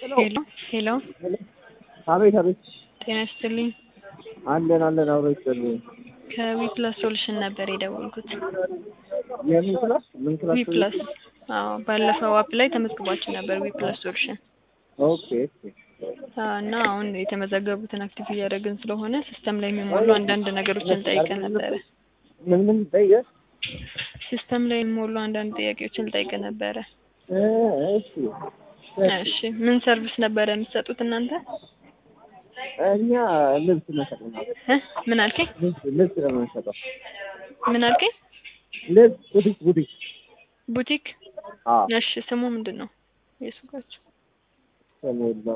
ሄሎ ሄሎ አቤት አቤት። ጤና ይስጥልኝ። አለን አለን አብሮ ይስጥልኝ። ከዊፕላስ ሶሉሽን ነበር የደወልኩት። የምን ክላስ ምን ክላስ? ዊፕላስ አዎ፣ ባለፈው አፕ ላይ ተመዝግባችሁ ነበር ዊፕላስ ሶሉሽን ኦኬ ኦኬ። አዎ፣ እና አሁን የተመዘገቡትን አክቲቭ እያደረግን ስለሆነ ሲስተም ላይ የሚሞሉ አንዳንድ ነገሮችን ጠይቀን ነበረ። ምን ምን ጠየቅ? ሲስተም ላይ የሚሞሉ አንዳንድ ጥያቄዎችን ጠይቀ ነበረ። እ እሺ እሺ፣ ምን ሰርቪስ ነበረ የምትሰጡት እናንተ? እኛ ልብስ መሸጥ ነው። እ ምን አልከኝ? ልብስ ልብስ ነው የምንሸጠው። ምን አልከኝ? ልብስ ቡቲክ ቡቲክ። ቡቲክ። አዎ እሺ፣ ስሙ ምንድን ነው የሱቃችሁ? ሰሞላ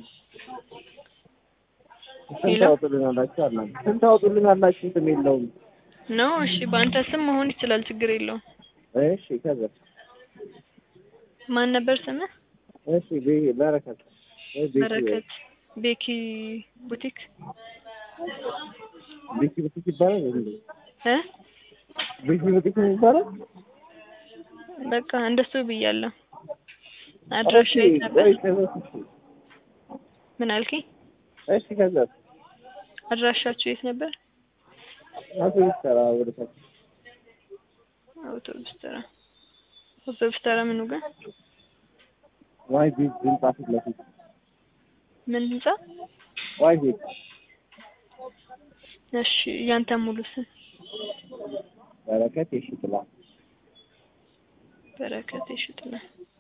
ስንት ሄሎ? ታወጡልናላችሁ? አላችሁ ስንት ታወጡልናላችሁ? ስም የለውም። ነው እሺ፣ በአንተ ስም መሆን ይችላል፣ ችግር የለውም። እሺ ከዛ ማን ነበር ስምህ? እሺ ቤ- በረከት ወይ ቤኪ ወይ በረከት ቤኪ ቡቲክ ቤኪ ቡቲክ ይባላል እንዴ? እ ቤኪ ቡቲክ ነው የሚባለው? በቃ እንደሱ ብያለሁ። አድራሻ ኦኬ፣ የት ነበር? ቆይ ከዛ እሺ ምን አልከኝ? እሺ ከዛ አድራሻችሁ የት ነበር? አቶ ይሰራ ወደ ታች አውቶቡስ ተራ። አውቶቡስ ተራ ምኑ ጋር? ዋይ ቤት ህንጻ ፊት ለፊት ምን ህንጻ? ዋይ ቤት እሺ፣ ያንተ ሙሉ ስም? በረከት የሺጥላ በረከት ይሽጥና።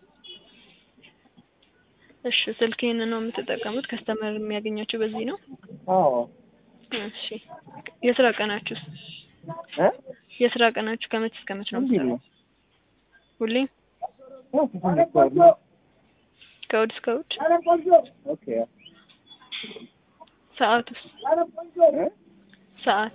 እሺ፣ ስልክህን ነው የምትጠቀሙት? ከስተመር የሚያገኛችሁ በዚህ ነው? አዎ እሺ፣ የስራ ቀናችሁስ? እ የስራ ቀናችሁ ከመቼ እስከ መቼ ነው እንዴት የምትሰሩት? ነው ሁሌም ኦ ትንሽ ነው ከእሑድ እስከ እሑድ? ኦኬ ሰዓቱስ? እ ሰዓት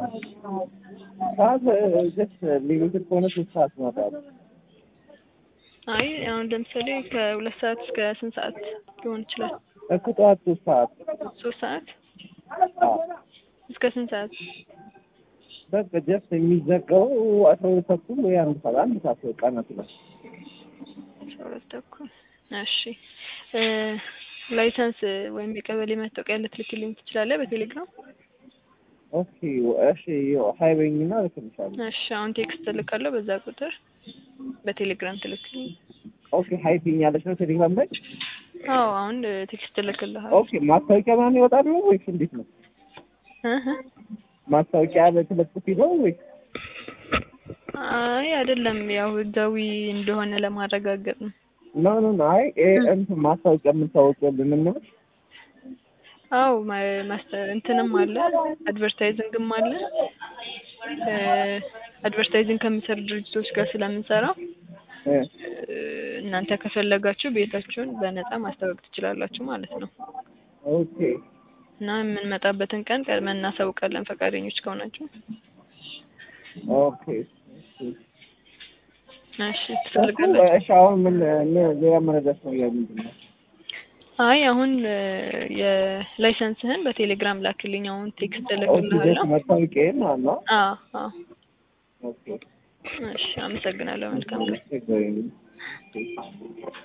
ሰዓት ጀስት ሊሚትድ ከሆነ ሶስት ሰዓት ማታ አይ አሁን ለምሳሌ ከሁለት ሰዓት እስከ ስንት ሰዓት ሊሆን ይችላል? እኮ ጠዋት ሶስት ሰዓት ሶስት ሰዓት አዎ እስከ ስንት ሰዓት? በቃ ጀስት የሚዘጋው አስራ ሁለት ተኩል ወይ አንድ ሰዓት አንድ ሰዓት ቀናት ነው አስራ ሁለት ተኩል እሺ እ ላይሰንስ ወይም የቀበሌ መታወቂያ ልትልክልኝ ትችላለህ በቴሌግራም? ኦኬ እሺ ሀይበኝና ልክልሻለሁ እሺ አሁን ቴክስት እልካለሁ በዛ ቁጥር በቴሌግራም ትልክልኝ። ኦኬ ሀይፒኝ ያለች ነው ቴሌግራም ላይ አዎ አሁን ቴክስት እልክልሃለሁ። ኦኬ ማስታወቂያ ምናምን ይወጣል ነው ወይስ እንዴት ነው እህ ማስታወቂያ በተለጥፊ ነው ወይስ አይ አይደለም ያው ህጋዊ እንደሆነ ለማረጋገጥ ነው። ኖ ኖ ኖ አይ እ እንትን ማስታወቂያ የምታወጡልን ነው አው ማስተ እንትንም አለ አድቨርታይዚንግም አለ። እ አድቨርታይዚንግ ከሚሰሩ ድርጅቶች ጋር ስለምንሰራ እ እ እናንተ ከፈለጋችሁ ቤታችሁን በነፃ ማስታወቅ ትችላላችሁ ማለት ነው። ኦኬ እና የምንመጣበትን ቀን ቀድመን እናሳውቃለን ፈቃደኞች ከሆናችሁ። ኦኬ እሺ ትፈልጋላችሁ? እሺ አሁን ምን ምን- ሌላ መረዳት ነው ምንድን ነው አይ አሁን እ የላይሰንስህን በቴሌግራም ላክልኝ። አሁን ቴክስት ኦኬ እልክልሃለሁ። ጀስት መታወቂያ ማለት ነው አዎ አዎ። ኦኬ እሺ አመሰግናለሁ። መልካም ቀን። ችግር የለም